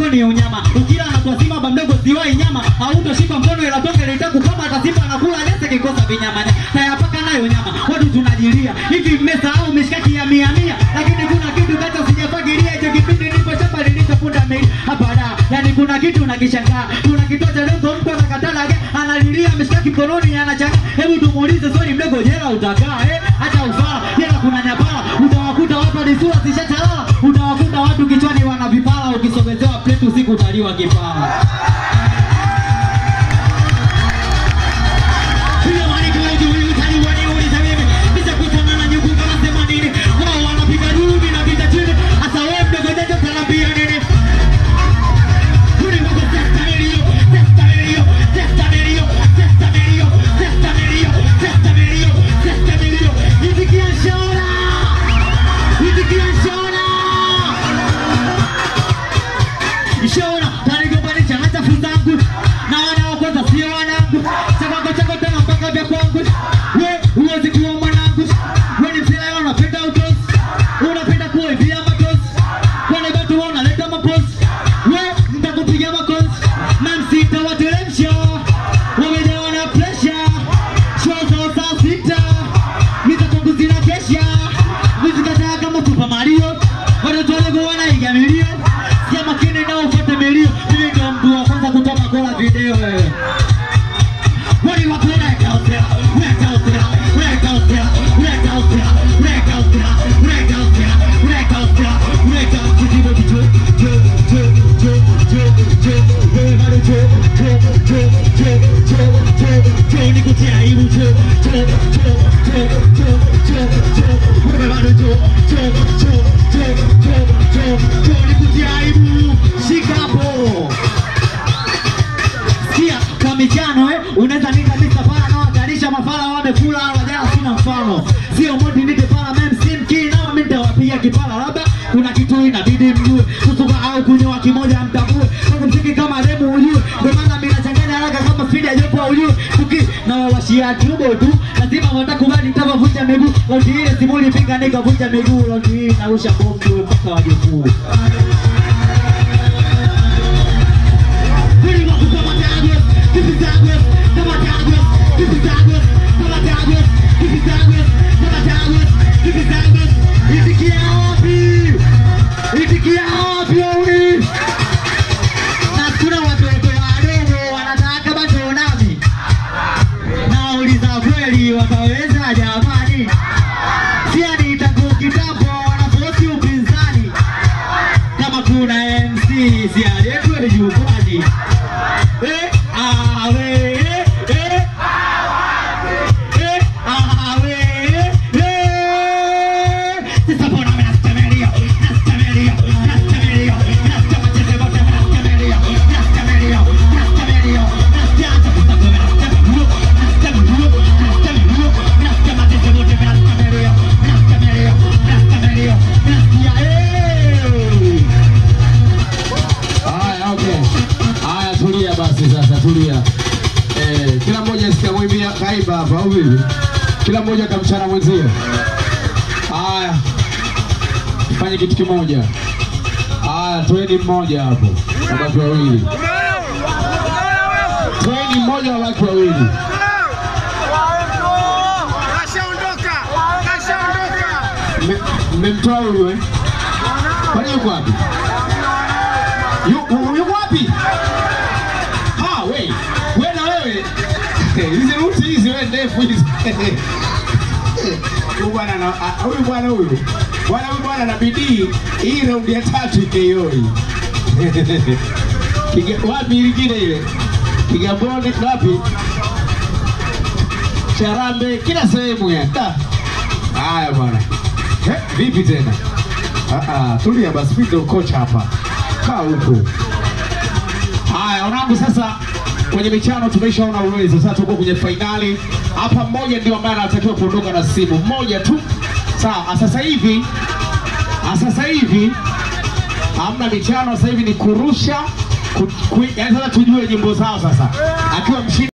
ni unyama ukila na kwa simba ba mdogo siwai nyama hautoshika mkono ila tonge litakukama hata simba anakula nyasi kikosa vinyama tayapaka nayo nyama watu tunajilia hivi mmesahau mishkaki ya mia mia lakini kuna kitu kacho sijafagilia hicho kipindi nipo shamba nilipofunda mei hapa da yani kuna kitu nakishangaa kuna kituo cha lengo mtu anakatalaga analilia mishkaki mkononi anachanga hebu tumuulize swali mdogo jela utakaa eh hata ufala jela kuna nyapala utawakuta watu hadi sura zishatalala utawakuta watu kichwani wana vipala ukisogezewa plate usiku utaliwa kipala Piga maniko ya juu, utaliwa ni uliza mimi. Kisha kutana na nyuku kama sema nini. Wao wanapiga duru na vita chini. Hasa wewe mdogo jajo utanambia nini? Tuli wako testamelio, testamelio, testamelio, testamelio, testamelio, testamelio, testamelio. Itikia shona. Itikia shona. Shona, tanigombanisha hata fuzangu na wana wa kwanza sio wanangu. Chako chako tena mpaka vya kwangu. We huwezi kuwa mwanangu. We ni msela unapenda utosi. Unapenda kuibia matosi. Wale watu wanaleta maposi. We nitakupiga makosi. Na msitawatelemsha. Wamejawa na pressure. Show za saa sita. Mitakongu zina kesha. Vizikataa kama Super Mario. Watoto wadogo wanaiga milio. Sikia makini na ufuate milio. Mimi ndio mtu wa kwanza kutoa makola video wewe. What do you want to wreck out there? Wreck out there, wreck out there, wreck out there, wreck out there, wreck out there, wreck out there, wreck out there. Kijibo kijo, jo, jo, jo, jo, jo, wewe bado jo, jo, jo, jo, jo, jo, jo, nikutia aibu jo, jo, jo, jo, jo, jo, jo, wewe bado jo, jo, jo, jo, jo, jo, jo, nikutia aibu. Shika hapo. Sikia kwa michano eh, unaweza nika Mr. Fala na watarisha mafala wamekula wajala sina mfano. Sio modi nite pala mem simki na mimi nitawapiga kipala labda kuna kitu inabidi mjue kusuka au kunyoa kimoja mtambue kwanza msiki kama demu ujue ndio maana mimi nachanganya haraka kama speed ya jopo ujue tuki na wawashia tubo tu lazima watakubali nitavunja miguu lauti ile simuli pinga nikavunja miguu lauti hii narusha bomu tu mpaka wajukuu Really want to come on Douglas. This is Douglas. Come on Douglas. This is Douglas. Come on Douglas. This is Douglas. Come on Douglas. This is Douglas. Itikia wapi? Itikia wapi wewe? Na kuna watoto wadogo wanataka bado nami. Nauliza kweli wataweza jamani? Sia nitakuwa kitambo wanaposi upinzani kama kuna MC si aliyetwe jukwani. Eh, ah, we, eh, eh. Eh, ah, we, eh, eh. Sasa mbona mimi nastamelio, nastamelio, nastamelio, nastama cheze bote, nastamelio, nastamelio, nastamelio, nastaanza kutago, nastamelio, nastamelio, nastamelio, nastama cheze bote, nastamelio, nastamelio, nastamelio, nastia, eh. Haya, okay. Haya, tulia basi sasa, tulia. Eh, kila mmoja sikamwimbia kaiba hapa au vipi? Kila mmoja kamchana mwenzie. Haya, fanye kitu kimoja. Haya, toeni mmoja hapo, wabaki wawili. Toeni mmoja, wabaki wawili. Kashaondoka, kashaondoka. Mme- Mmemtoa huyu eh? Kwani yuko wapi? Yu- Yuko wapi? Ah, we. We na wewe. Hizi ruti hizi wewe ndefu hizi. Huyu bwana na ah, huyu bwana huyu. Bwana huyu bwana na bidii hii raundi ya tatu KO hii. Kiga wapi lingine ile? Kigamboni wapi? Charambe kila sehemu ya. Da. Haya bwana. Eh, vipi tena? Ah, ah, tulia basi, mimi ndio kocha hapa. Kaa huko. Haya, wanangu, sasa kwenye michano tumeshaona uwezo, sasa tuko kwenye fainali hapa. Mmoja ndio ambaye anatakiwa kuondoka na simu, mmoja tu. Sawa, sasa hivi sasa hivi hamna michano, sasa hivi ni kurusha ku, ku, yani sasa tujue nyimbo zao sasa, akiwa mshindi